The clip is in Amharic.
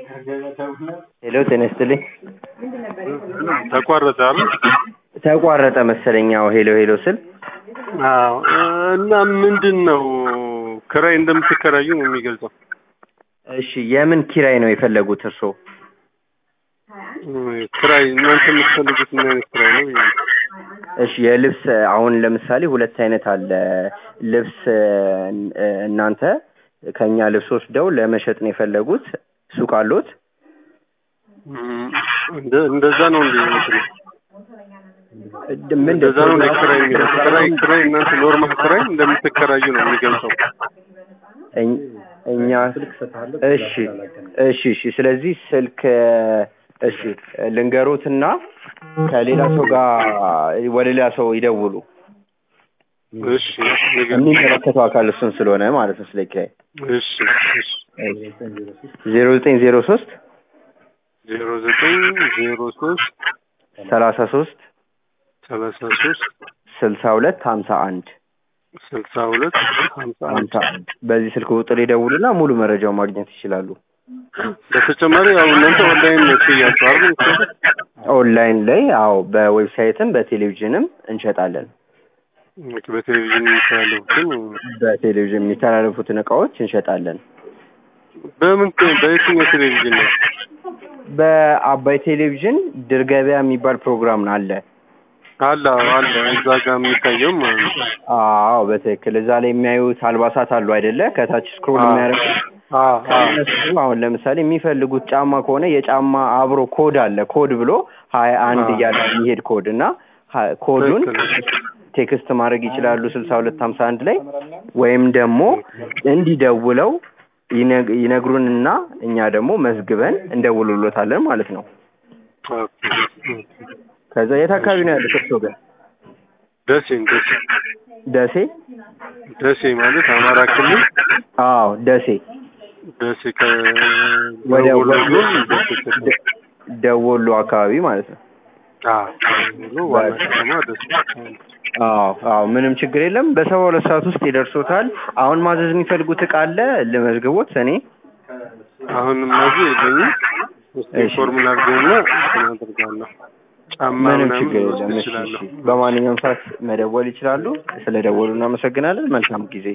ሄሎ ጤና ይስጥልኝ። ተቋረጠ አይደል? ተቋረጠ መሰለኝ። አዎ ሄሎ ሄሎ ስል አዎ። እና ምንድን ነው ክራይ እንደምትከራዩ ነው የሚገልጸው። እሺ የምን ኪራይ ነው የፈለጉት እርስዎ? ክራይ እናንተ የምትፈልጉት ምን አይነት ክራይ ነው? ብዬ ነው። እሺ የልብስ አሁን ለምሳሌ ሁለት አይነት አለ። ልብስ እ፣ እናንተ ከኛ ልብስ ወስደው ለመሸጥ ነው የፈለጉት? ሱቅ አሎት? እም፣ እንደ- እንደዛ ነው እንዴ? እንትኑ ምን እንደዛ ነው እንዴ? ክራይ የሚለው ክራይ ክራይ እናንተ ኖርማል ክራይ እንደምትከራዩ ነው የሚገልጸው። እኝ- እኛ እሺ እሺ እሺ ስለዚህ ስልክ እሺ ልንገሮትና ከሌላ ሰው ጋር ወደ ሌላ ሰው ይደውሉ እሺ ንገር። የሚመለከተው አካል እሱን ስለሆነ ማለት ነው ስለ ኪራይ እሺ እሺ ዜሮ ዘጠኝ ዜሮ ሶስት ዜሮ ዘጠኝ ዜሮ ሶስት ሰላሳ ሶስት ሰላሳ ሶስት ስልሳ ሁለት ሀምሳ አንድ ስልሳ ሁለት ሀምሳ አንድ ሀምሳ አንድ በዚህ ስልክ ቁጥር ይደውሉና ሙሉ መረጃውን ማግኘት ይችላሉ። በተጨማሪ ያው እናንተ ኦንላይን ትያችሁ አይደል? ኦንላይን ላይ አዎ በዌብሳይትም በቴሌቪዥንም እንሸጣለን። ኦኬ፣ በቴሌቪዥን የሚተላለፉትን በቴሌቪዥን የሚተላለፉትን እቃዎች እንሸጣለን። በምን በየትኛው ቴሌቪዥን ነው? በአባይ ቴሌቪዥን ድር ገበያ የሚባል ፕሮግራም አለ። አለ አለ እዛ ጋር የሚታየው ማለት ነው። አዎ በትክክል እዛ ላይ የሚያዩት አልባሳት አሉ አይደለ? ከታች ስክሮል አዎ። የሚያደርጉ አዎ አዎ ከእነሱ አሁን ለምሳሌ የሚፈልጉት ጫማ ከሆነ የጫማ አብሮ ኮድ አለ። ኮድ ብሎ ሀያ አንድ አዎ። እያለ የሚሄድ ኮድ እና ሀ- ኮዱን ትክክል። ቴክስት ማድረግ ይችላሉ ስልሳ ሁለት ሀምሳ አንድ ላይ ወይም ደግሞ እንዲደውለው ይነግ- ይነግሩንና እኛ ደግሞ መዝግበን እንደውሉሎታለን ማለት ነው። ኦኬ። ከዛ የት አካባቢ ነው ያሉት እርስዎ ግን? ደሴ ደሴ ደሴ? ደሴ ማለት አማራ ክልል አዎ ደሴ ደሴ ወደ ከወሎ ዞን ደሴ ከተማ ደ- ደወሎ አካባቢ ማለት ነው። አዎ ወሎ ዋና ከተማ ደሴ አዎ አዎ ምንም ችግር የለም። በሰባ ሁለት ሰዓት ውስጥ ይደርሶታል። አሁን ማዘዝ የሚፈልጉት እቃ አለ ልመዝግቦት እኔ? አሁን እነዚህ የለኝም። እስኪ እሺ። ኢንፎርም ላድርገውና እንትን አደርጋለሁ። ጫማ ምንም ምናምን ችግር ልወስድ የለም። እሺ እችላለሁ። እሺ። በማንኛውም ሰዓት መደወል ይችላሉ። ስለደወሉ እናመሰግናለን። መልካም ጊዜ።